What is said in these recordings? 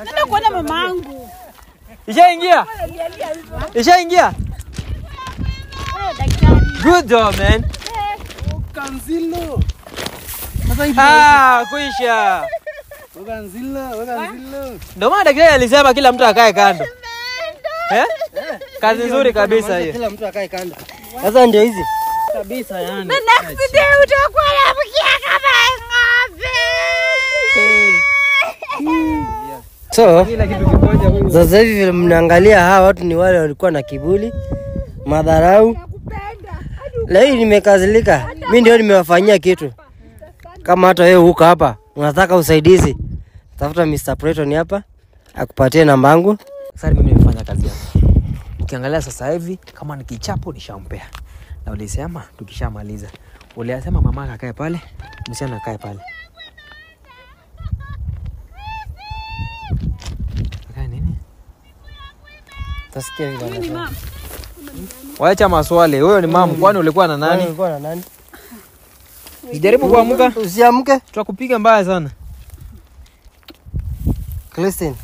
Nenda kuona mamangu. Ishaingia? Ishaingia? Eh, daktari. Good job, man. Kanzilo. Sasa hivi Ah, kuisha. weka nzilo, weka nzilo. Ndio maana daktari alisema kila mtu akae kando. Eh? Kazi nzuri kabisa hiyo. Kila mtu akae kando. Sasa ndio hizi. Kabisa yani. The next day utakuwa unamkia kama ng'ombe. So, Kila kitu kimoja huyu. sasa hivi vile mnaangalia hawa watu ni wale walikuwa na kiburi, madharau. Leo nimekazilika. Mimi ndio nimewafanyia kitu. Kama hata wewe huko hapa unataka usaidizi, tafuta Mr. Preton hapa akupatie namba yangu. Sasa mimi nimefanya kazi yangu. Ukiangalia sasa hivi kama ni kichapo nishampea. Na ulisema tukishamaliza. Uliasema mama akae pale, msichana akae pale. Akae nini? Tasikia vile anasema. Wacha maswali. Huyo ni mamu, kwani ulikuwa na nani? Ulikuwa na nani? Jaribu kuamka, Usiamke. tutakupiga mbaya sana. Christine.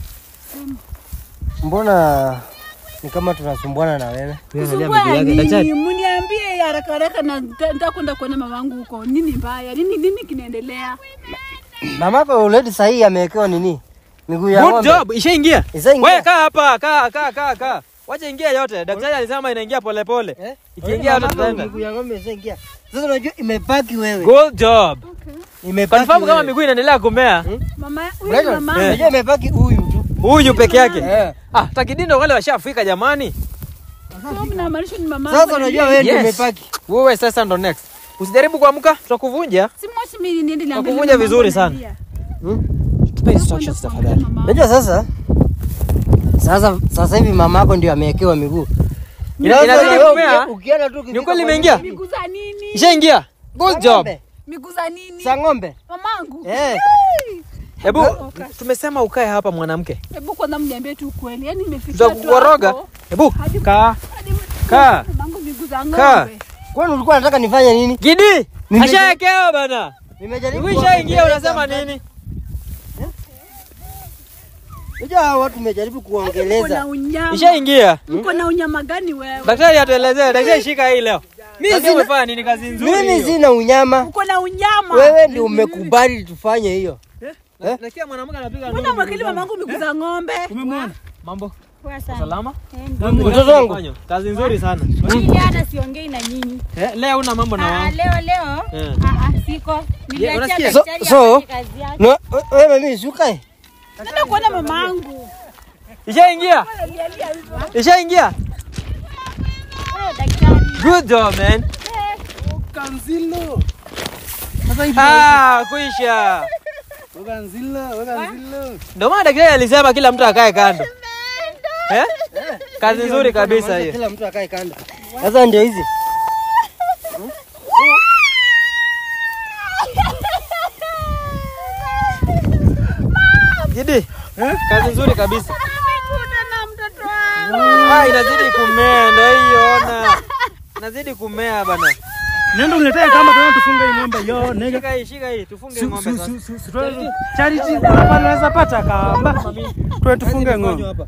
Mbona ni kama tunasumbuana na wewe? Kusumbua nini? Mniambie haraka haraka na nita- nitakwenda kuona mamangu huko. Nini mbaya? Nini nini kinaendelea? Mamako already sahihi amewekewa nini? Miguu ya Good ng'ombe. job, ishaingia. Ishaingia. Wewe kaa hapa, kaa kaa kaa kaa. Wacha ingia yote. Daktari alisema inaingia pole pole. Eh? Ikiingia yote Mamako tutaenda. Miguu ya ng'ombe ishaingia. Sasa unajua imepaki wewe. Good job. Imepaki. Confirm kama wewe. miguu inaendelea kumea. Mama, huyu ni Brighton, mamangu. Unajua imepaki huyu tu. Huyu peke yake. Eh. Ah, takidindo wale washafika jamani. Sio mnamaanisha ni mamangu. Sasa unajua wewe ndio Yes. umepaki. Wewe sasa ndo next. Usijaribu kuamka, tutakuvunja. Si mwachi mimi niende niangalie. Wakuvunja mamangu vizuri sana. analia. Tupe instructions Nakwenda kuangalia tafadhali. mamangu. Unajua sasa sasa sasa hivi mamako ndio amewekewa miguu. Ina- Sasa inazidi wewe kumea. uki- Ukienda tu Ni ukifika kweli kwa imeingia? Miguu za nini? Ishaingia. Good Sa job. ng'ombe. Miguu za nini? Sa ng'ombe. Mamangu. Eh. Hebu tumesema ukae hapa mwanamke. Hebu kwanza mniambie tu ukweli. Yaani nimefikia tu Tutakukoroga. hapo. Hebu Hadi- kaa. hadi- Kaa. Mamangu miguu za Kaa. ng'ombe. Kwani ulikuwa unataka nifanye nini? Gidi. Nime- Ashaekewa bana. Nimejaribu. Miguu ishaingia kuongeleza unasema mtani. nini? Unajua hawa watu tumejaribu Mko na kuongeleza. unyama. Ishaingia. Mko na unyama gani wewe? Daktari atuelezee, daktari shika hii leo. Mimi si umefanya nini kazi nzuri Mimi hiyo. sina unyama. Uko na unyama. Wewe ndio umekubali tufanye hiyo. Na- Nasikia mwanamke anapiga Mbona mwekeli mamangu miguu za ng'ombe? Umemwona? Mambo Poa sana. salama? Mtoto wangu. Kazi nzuri sana. Mimi hata siongei na nyinyi. Eh, leo una mambo na Ah, wangu. leo leo Eh. ah, ah, siko. Niliachia unasikia? So- daktari so- afanye kazi yake. No, wewe mimi shukae. Nenda kuona mamangu. Ishaingia? Ishaingia? Eh, daktari. Good job, man. Kanzilo. Sasa hivi Ah, kuisha. weka nzilo, weka nzilo. Ndio maana daktari alisema kila mtu akae kando. Eh? Kazi nzuri kabisa hiyo. Kila mtu akae kando. Sasa ndio hizi. Gidi. Kazi nzuri kabisa. Nimekuta na mtoto wangu. Ah, inazidi kumea ndio hiyo ona. Inazidi kumea bana. Nenda uniletee kama tena tufunge hii ng'ombe yo nega. Shika hii, shika hii, tufunge Su- ng'ombe su- sasa. su- su- su- tu- Charity hapa naweza pata kamba. Tuwe tufunge ng'ombe. hapa.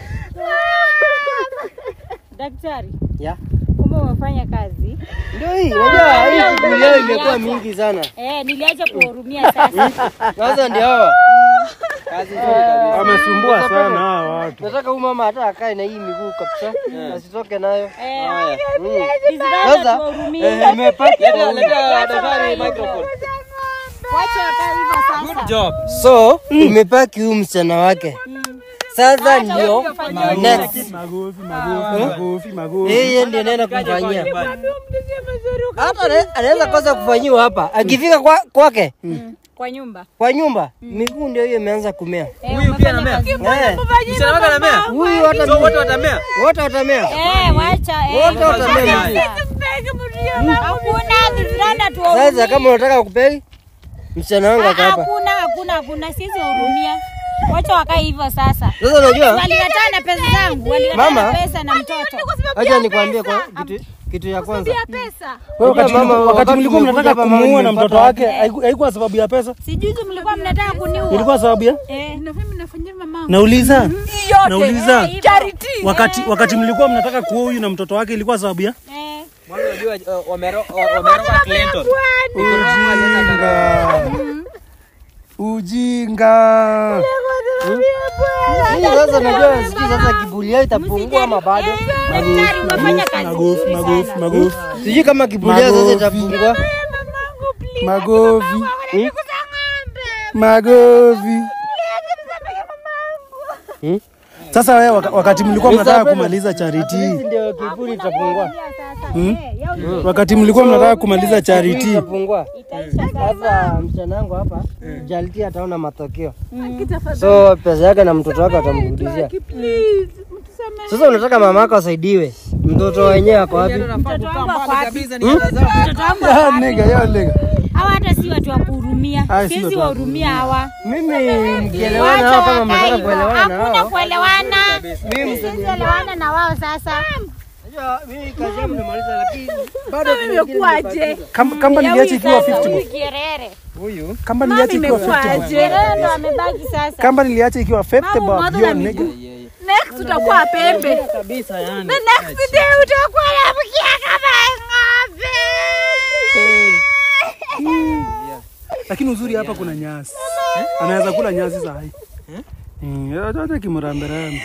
Daktari. Ya. Kumbe umefanya kazi. Ndio hii. Unajua hii shughuli leo imekuwa mingi sana. Eh, niliacha kuwahurumia sasa. Sasa ndio hawa. Kazi nzuri kabisa. Wamesumbua sana hawa watu. Nataka huyu mama hata akae na hii miguu kabisa. Asitoke nayo. Eh, Haya. Kiziranda Sasa tuwahurumie. imepaki. Leta leta daktari microphone. Wacha wakae hivyo sasa. Good job. So, imepaki huyu msichana wake. Sasa ndio next. Magofi, magofi, magofi, magofi. Yeye ndiye anaenda kumfanyia. Nyumbani. Hata ana- anaweza kosa kufanyiwa hapa. Akifika kwa kwake Kwa nyumba. kwa nyumba, miguu ndio hiyo imeanza kumea. Eh, Huyu pia anamea. Eh, Msichana wake anamea. Huyu hata So wote watamea. wote watamea. Eh, wacha eh. Wote watamea miguu. Hakuna kiziranda tuwahurumie. Sasa kama unataka kupei msichana wangu Ah, aka hapa. Hakuna, hakuna, hakuna. Sisi wahurumia. Wacha wakae hivyo sasa. Sasa unajua, Walikataa na pesa zangu, walikataa Mama. na pesa na mtoto. acha nikwambie kwa kitu kitu ya kwanza. ya pesa. Wewe wakati Mama, mlikuwa- wakati wakati mlikuwa tumekuja mnataka hapa, mama kumuua na nimempata mtoto wake haiku- haikuwa sababu ya pesa, Sijuzi mlikuwa mnataka kuniua. ilikuwa sababu ya Eh. Na mimi nafanyia mamangu. nauliza Yote. nauliza Charity. wakati wakati mlikuwa mnataka kuua huyu na mtoto wake ilikuwa sababu ya Eh. Mwanzo unajua uh, wamero- wa- wameroga Clinton. ujinga. Hii sasa najua sijui sasa kiburi yao itapungua ama bado. Daktari umefanya kazi Magofu, nzuri magofu, sana. magofu, Sijui kama kiburi yao sasa Magofi. itapungua. magofi, magofi. Hmm? Sasa wewe waka- wakati mlikuwa mnataka Mr. kumaliza charity, Hizi ndio kiburi itapungua. hmm? wakati mlikuwa mnataka kumaliza Kiburi charity, itapungua. Sasa msichana wangu hapa Jaliti ataona matokeo. Tafadhali. So pesa yake na mtoto wake atamrudishia. Please. Mtusamehe. Sasa unataka mama yako asaidiwe. Mtoto wenyewe ako wapi? Mtoto wangu ako wapi? Kabisa ni hela zao. Mtoto wangu ako Ya wapi? nigga, ya nigga. Hawa hata si watu wa kuhurumia. Ah, si Siwezi watu wa wahurumia hawa. Mimi mkielewana hao kama mnataka kuelewana na Hakuna hao. kuelewana. Mimi Siwezi elewana na wao sasa. Unajua mimi kazi yangu nimaliza lakini bado Mama imekuwaje? Kam- Kamba niliacha ikiwa 50 bob. Kierere. Huyu Kamba Mama niliacha ikiwa 50 bob. imekuwaje? Kierere ndo amebaki sasa. Kamba niliacha ikiwa 50 Mama, bob. mother Yo na nigga. Next utakuwa pembe. kabisa yani. The next day utakuwa nabukia kama ng'ombe. Lakini uzuri hapa kuna nyasi. Anaweza kula nyasi saa hii. Mm, ya, hata kimuramberambe.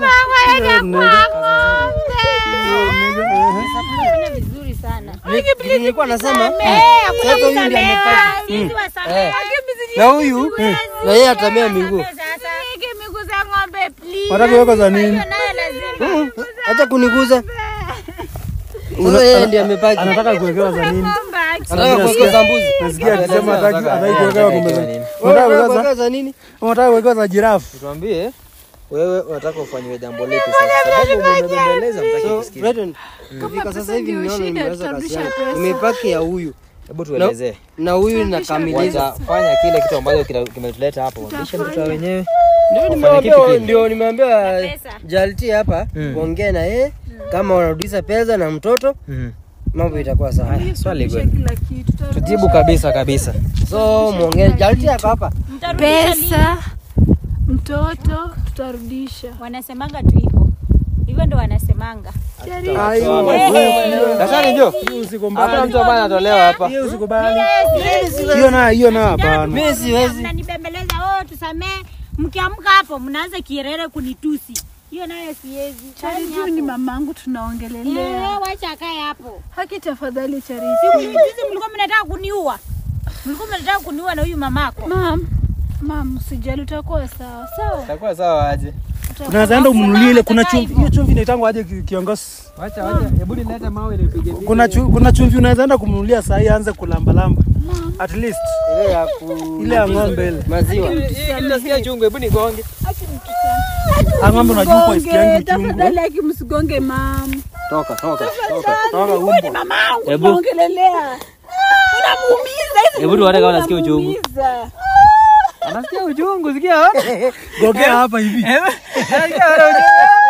Fanya vizuri sana. Kitu nilikuwa nasema Eh, hakuna sasa huyu ndiye kusamehe. amepata. Sisi wasamehe. Na huyu na yeye atamea miguu. Sasa. miguu za ng'ombe please. Wataka weka za nini? Hiyo nayo lazima. Acha kuniguza. Sasa yeye ndiye amepaki. Anataka kuwekewa za nini? Anataka kuwekeza mbuzi. Nasikia akisema hataki hataki kuwekewa kumbe. za- Unataka Unataka kuwekewa za kuwekeza nini? unataka kuwekewa za jirafu. Tuambie wewe unataka ufanyiwe jambo lipi sasa? Sababu umebembeleza mtaki So, kusikia. Brethren, kufika sasa hivi ndio nimeona shida, nimeweza tutarudisha kasi yangu. pesa. Nimepaki ya huyu Hebu tuelezee. na huyu nakamiliza. Watafanya kile kitu ambacho kina- kimetuleta hapo. Lisha mtoto wa wenyewe. Ndio kipi nimeambia kile? ndio nimeambia Pesa. Jalti hapa kuongea na yeye kama wanarudisha pesa na mtoto Mhm. mambo itakuwa sawa. Haya, swali kweli. Kila kitu. Tutarudisha Tujibu kabisa kabisa. So muongee Jalti yako hapa. Mtarudisha lini? pesa. Mtoto tutarudisha. Wanasemanga tu hivyo. Hivyo ndo wanasemanga. Daktari njoo. Hiyo Hakuna usikubali. mtu ambaye anatolewa hapa. Hiyo usikubali. Hiyo na hiyo na hapana. Mimi siwezi. Mnanibembeleza, oh, tusamee. Mkiamka hapo mnaanza kierere kunitusi. Hiyo nayo siwezi. Charity huyu ni mamangu tunaongelelea. Eh, wacha akae hapo. Haki tafadhali Charity. Siku hizi mlikuwa mnataka kuniua. Mlikuwa mnataka kuniua na huyu mamako. Mam, mam, usijali utakuwa sawa. Sawa. Itakuwa sawa aje. Unaweza enda umnunulie ile kuna chumvi. Hiyo chumvi inaitangwa aje ki- kiongozi? Wacha wacha. Hebu nilete mawe nipige piga. Kuna chu, kuna chumvi unaweza enda kumnunulia saa hii aanze kulambalamba. At least Ile ya ku ile ya ng'ombe ile. maziwa. Hii nasikia chungu, hebu nigonge. Ah, ng'ombe unajua kwa isikia yangu chungu. Tafadhali haki msigonge mam. Toka, toka, toka. Toka umbo. Mamangu Hebu. tunaongelelea. Unamuumiza hizi. Hebu tuone kama nasikia uchungu. unamuumiza. Anasikia uchungu, sikia. Gogea hapa hivi. Anasikia wana uchungu.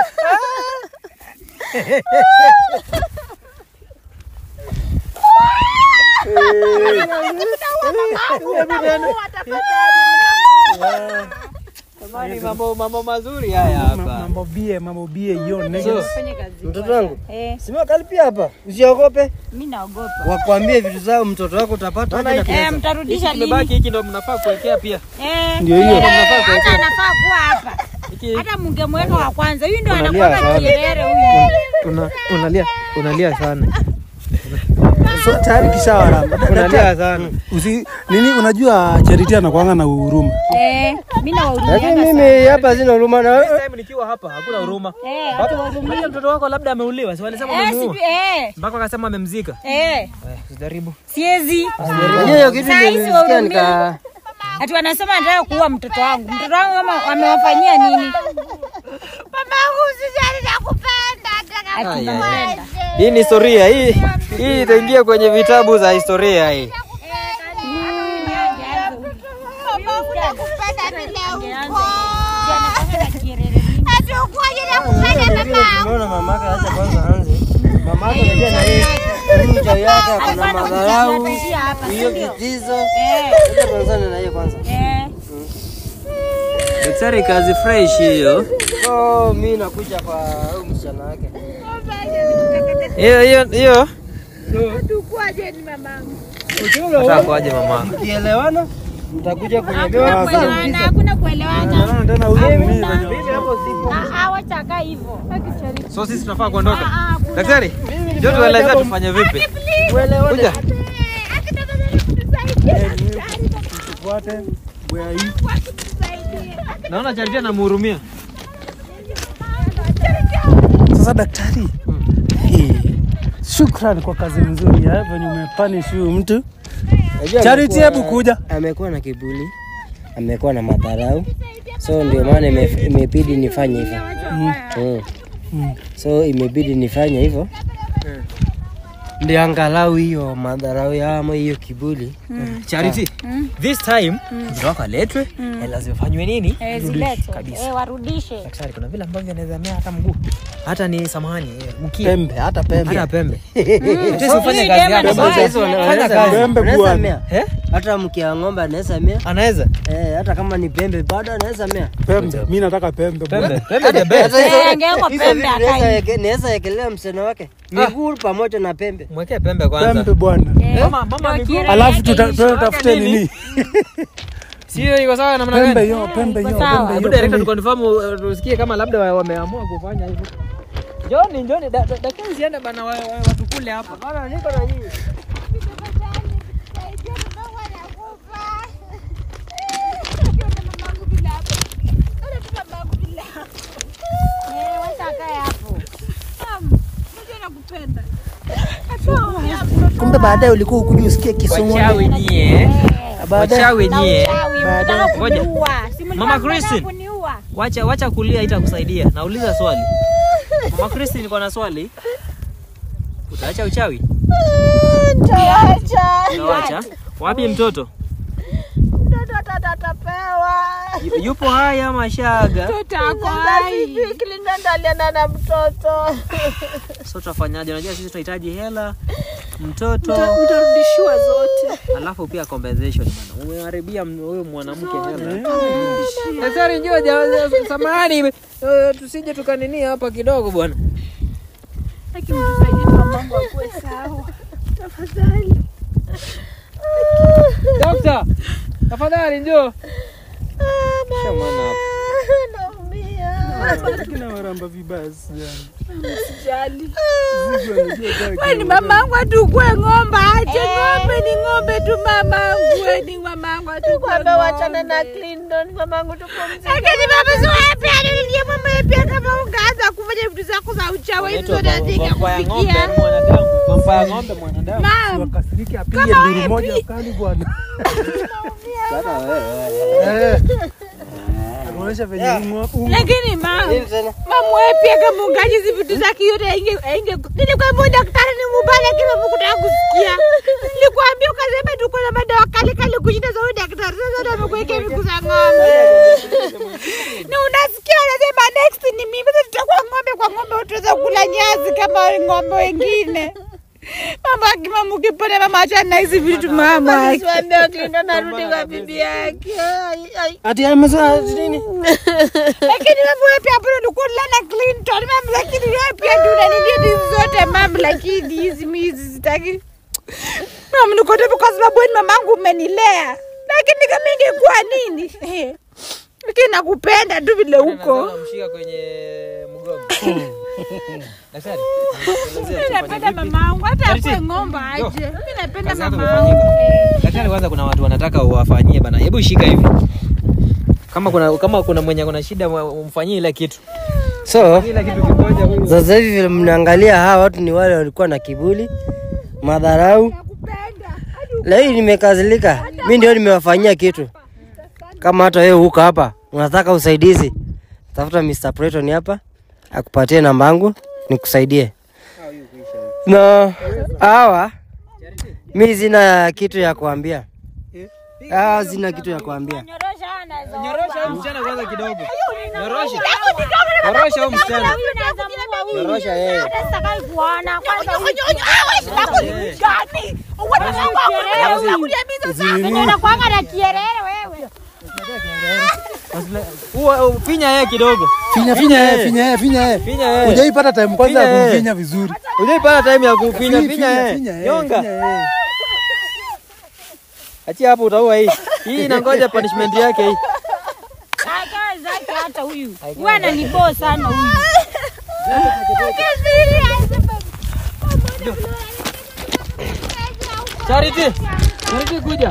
Jamani, mambo mambo mazuri haya hapa. Mambo bie, mambo bie hiyo nigga. So, Fanye kazi. Mtoto wangu. Eh, Sima kalipia hapa. Usiogope. mimi naogopa. Wakwambie vitu zao mtoto wako utapata aje na Eh, pesa. mtarudisha lini? kimebaki hiki ndo mnafaa kuwekea pia. Eh, Ndio hiyo. eh, hata anafaa kuwa hapa. Hiki Hata mungemweka wa kwanza. Huyu ndio Unalia anakuwa sana. kierere huyu. una, unalia unalia sana. So tayari kishawaramba. Unalia sana. Usi nini unajua Charity anakuanga na huruma. Eh, mimi Lakini nawahurumia. mimi hapa sina huruma na Next time nikiwa hapa hakuna huruma. Eh, Hata mtoto wako labda ameuliwa, si walisema eh, wamemuua. sipi- eh, Mpaka wakasema amemzika. eh, Eh, usijaribu. siezi. Najua hiyo kitu Saa ndio hizi nilisikia wahurumia. nika Ati wanasema anataka kuua mtoto wangu. Mtoto wangu kama amewafanyia nini? Mamangu usijali nakupenda, Ai, ai, ai. nakupenda. Hii ni historia hii. Hii itaingia kwenye vitabu za historia hii. tumeona mamake acha kwanza anze. Mamake unajua na yeye hii uchawi yake Alikuwa akona anakuja madharau, anatishia hapa, si hiyo ndio? vitizo. Eh, Acha tuanzane na hiyo kwanza. eh. Daktari, kazi fresh hiyo. So mimi nakuja kwa huyu msichana wake. Hiyo hiyo hiyo. Tukwaje ni mamangu. Nataka kuaje mama? Mkielewana mtakuja kwenye Hakuna kuelewana, hakuna kuelewana. Naona tena huyu mimi venye Ah, ah, wacha akaa hivyo. So sisi tunafaa kuondoka. Ah, ah, Daktari, ndio tuelezea tufanye vipi? Kuja. tufuate bwea hii. Naona Charity anamhurumia. Sasa daktari, hii, shukrani kwa kazi nzuri ya venye umepanish huyu mtu. Unajua Charity, amekuwa- hebu kuja. Amekuwa na kiburi, amekuwa na madharau, so ndio maana ime- imebidi nifanye hivyo. Mm. Mm. So imebidi nifanye hivyo ndio angalau hiyo madharau ya ama hiyo kiburi Charity, this time mtoto wako aletwe, hela zifanywe nini? Eh, zilete. Kabisa. Eh, warudishe. Daktari, kuna vile ambavyo anaweza mea hata mguu, hata ni samahani, eh, mkia, Pembe, hata pembe. hata pembe. Daktari, usifanye Hii kazi dema yako ni sasa. mbaya. Hizo wana- Fanya wanaweza kazi. mea. Pembe Wanaweza bwana. mea. Eh? hata mkia ng'ombe anaweza mea Anaweza eh, hata kama ni pembe bado anaweza mea Pembe, mimi nataka pembe. bwana. pembe, pembe the best. Hata hizo- Eh, angewekwa hizo pembe vitu akai. naweza eke- naweza ekelea msichana wake miguu pamoja na pembe Mwekee pembe kwanza. Pembe bwana. Eh, Mama, mama ndio miguu. kile Alafu yake tuta- hizo. tutafute nini? Sio iko sawa namna Pembe gani? hiyo, pembe hiyo, iko sawa. pembe Hebu hiyo. director pembe hiyo. tuconfirm uh, tusikie kama labda wa- wameamua kufanya hivyo. Njoni, njoni, da- da- daktari usiende bana wa- wa- watu kule hapa. Bana, niko na nyinyi. Eh, wacha akae hapo. Kumbe baadaye ulikuwa ukuja usikie kisomo. Wachawi nyie. Baadaye Wachawi Na nyie. uchawi, mnataka Ngoja. kuniua. Si mlikuwa Mama mnataka Christine. kuniua. Wacha wacha kulia itakusaidia. Nauliza swali. Mama Christine niko na swali. Utaacha uchawi? Utaacha. Wapi mtoto? Mtoto atatapewa. Yu- Yupo hai ama shaga? Ako hai. Kilindandaliana na mtoto. So tutafanyaje? Unajua sisi tunahitaji hela, mtoto, Mtarudishiwa zote. alafu pia compensation bana. Umeharibia m- huyu mwanamke hela. Daktari njoo ja- samahani. eh, Tusije tukanini hapa kidogo bwana. Lakini tusaidie mamangu akuwe sawa. Tafadhali. Dokta, tafadhali njoo. Kisha mwana hapa. Naumia. Kina waramba vibaya sana. Sijali. Zigo anajua kama Wewe ni mamangu atukue ng'ombe aje ng'ombe ni ng'ombe tu mamangu wewe ni mamangu atukue ng'ombe wachana na Clinton mamangu tupumzike lakini baba si wewe pia niliye mama wewe pia kama ungeanza kufanya vitu zako za uchawi hizo Inaitwa ndio vampa ya ng'ombe kufikia mwanadamu. Vampa ya ng'ombe mwanadamu. mam wakasiriki apige nduru moja kali bwana. Eh. Anaonyesha venye ungo- ungo- lakini mam Nini tena? Mama wewe pia kama ungaji hizi vitu zake yote inge inge nilikwambia daktari ni mubaya lakini hukutaka kusikia. Nilikwambia ukasema tuko na madawa kali kali kushinda za huyu daktari. Sasa ndio amekuwekea miguu za ng'ombe. Na unasikia anasema next ni mimi sasa tutakuwa ng'ombe kwa ng'ombe utaweza kula nyasi kama ng'ombe wengine. Mama akimama ukipona mama achana na hizi vitu mama. Asiwaambie Clinton arudi kwa bibi yake. Ai, ai. ati amesema ati nini lakini mambo wewe pia bado ulikuwa na Clinton mambo lakini wewe pia ndio unanidia hizi zote mambo lakini hizi mimi hizi sitaki mama niko tu kwa sababu wewe ni mamangu umenilea lakini kama ingekuwa nini Eh, lakini nakupenda tu vile uko Mshika kwenye mgongo. Daktari. mimi napenda mamangu hata akue ng'ombe aje mimi napenda Kazi yako mamangu imefanyika. Daktari, kwanza kuna watu wanataka uwafanyie bana. Hebu shika hivi. Kama kuna kama kuna mwenye kuna shida umfanyie ile kitu. so Ile kitu kimoja huyu. sasa hivi vile mnaangalia hawa watu ni wale walikuwa na kiburi madharau leo hii nimekazilika mi ndio nimewafanyia kitu kama hata wewe huko hapa unataka usaidizi tafuta Mr. Preton hapa akupatie namba yangu nikusaidie na hawa mi sina kitu ya kuambia hawa sina kitu ya kuambia Nyorosha anaweza Nyorosha huyu msichana kwanza kidogo. Nyorosha. Nyorosha huyu msichana. Huyu anaweza muua Nyorosha yeye. Hata sitakai kuona kwanza huyu Venye unakuanga na kierere wewe. Uwa- Finya yeye kidogo. Finya finya yeye, finya yeye, finya yeye. Finya yeye. Hujaipata time kwanza Finya ya yeye. kumfinya vizuri. Ujaipata time ya kufinya Fi- finya yeye. finya yeye, Nyonga. finya yeye. Achia hapo utaua hii. Hii inangoja punishment yake hii. Akae zake hata huyu. Huyu ananiboo sana huyu. Charity. Charity kuja.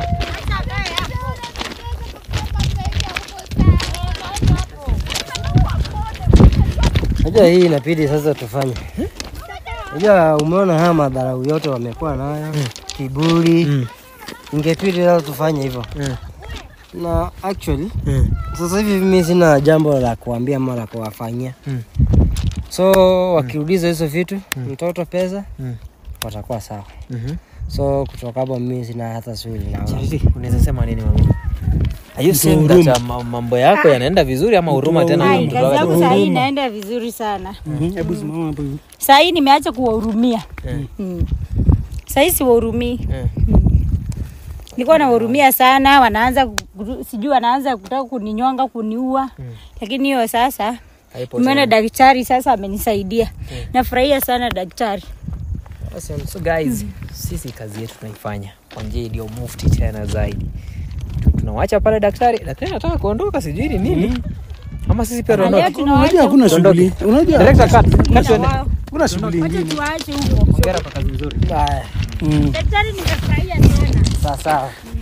Unajua hii inabidi sasa tufanye. Unajua umeona haya madharau yote wamekuwa nayo, kiburi. Mm. Ingepidi sasa tufanye hivyo. Mm. Na actually Mm. sasa hivi mimi sina jambo la kuambia ama la kuwafanyia. Mm. So wakiuliza hizo vitu, mtoto pesa, Mm. watakuwa sawa. Mhm. So kutoka hapo mimi sina hata swali na wao. Charity, unaweza sema nini mami? Are you saying that uh, ma- mambo yako yanaenda vizuri ama huruma tena na Ai, mtoto kazi wako? yangu saa hii inaenda vizuri sana. Mhm, Hebu simama hapo hivi. Saa hii nimeacha kuwahurumia. Mm. Mm. Saa hii siwahurumii. Mm. Nilikuwa nawahurumia sana, wanaanza ku- sijui wanaanza kutaka kuninyonga, kuniua. Lakini hiyo sasa Haipo nimeona tena. daktari sasa amenisaidia. Nafurahia sana daktari. Awesome. So guys, sisi kazi yetu tunaifanya kwa njia iliyo mufti tena zaidi. Tunawacha pale daktari, daktari anataka kuondoka, sijui ni nini. Ama sisi pia Leo tuondoke. Unajua tunawaacha hakuna Tuondoke. shughuli. Unajua Director cut. Cut huko. tuende. hakuna shughuli Wacha ingine. tuwaache huko. Hongera kwa kazi nzuri. Haya, Mm. Daktari nimefurahia sana. sawa sawa.